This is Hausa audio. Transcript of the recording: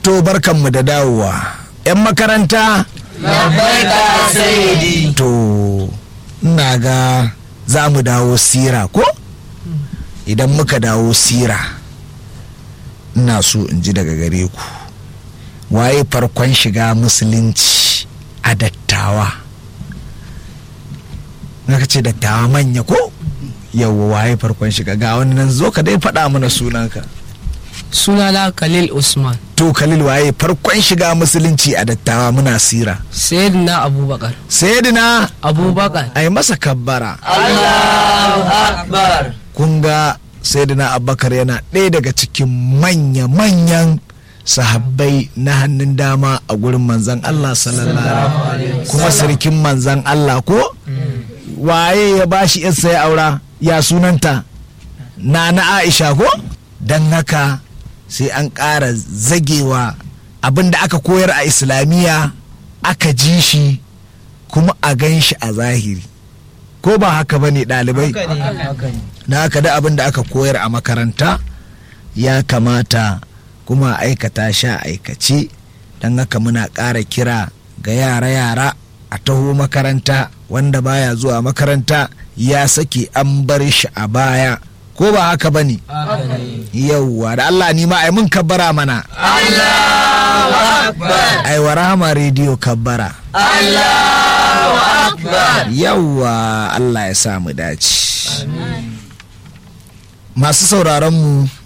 to barkanmu da dawowa 'yan makaranta labbaika sayyidi to ina ga za mu dawo sira ko idan muka dawo sira ina so in ji daga gare ku waye farkon shiga musulunci a dattawa ka ce dattawa manya ko yawwa waye farkon shiga ga wani nan zo ka dai faɗa mana sunanka sunana khalil usman to khalil waye farkon shiga musulunci a dattawa muna sira sayyidina abubakar sayyidina abubakar ai masa kabbara Allahu akbar kun ga sayyidina abubakar yana ɗaya daga cikin manya-manyan sahabbai na hannun dama a gurin manzan Allah sallallahu alaihi kuma sarkin manzan Allah ko waye ya bashi yarsa ya aura ya sunanta na na Aisha ko don haka sai an ƙara zagewa abin da aka koyar a islamiyya aka ji shi kuma a gan shi a zahiri ko ba haka ba ne ɗalibai na haka da abin da aka koyar a makaranta ya kamata kuma a aikata sha aikace don haka muna ƙara kira ga yara-yara a taho makaranta wanda baya zuwa makaranta ya sake an bar shi a baya ko ba haka ba ne yauwa da Allah ni ma ai mun kabbara mana Allahu akbar ai wa rahama rediyo kabbara Allahu akbar yauwa Allah ya sa mu dace masu sauraron mu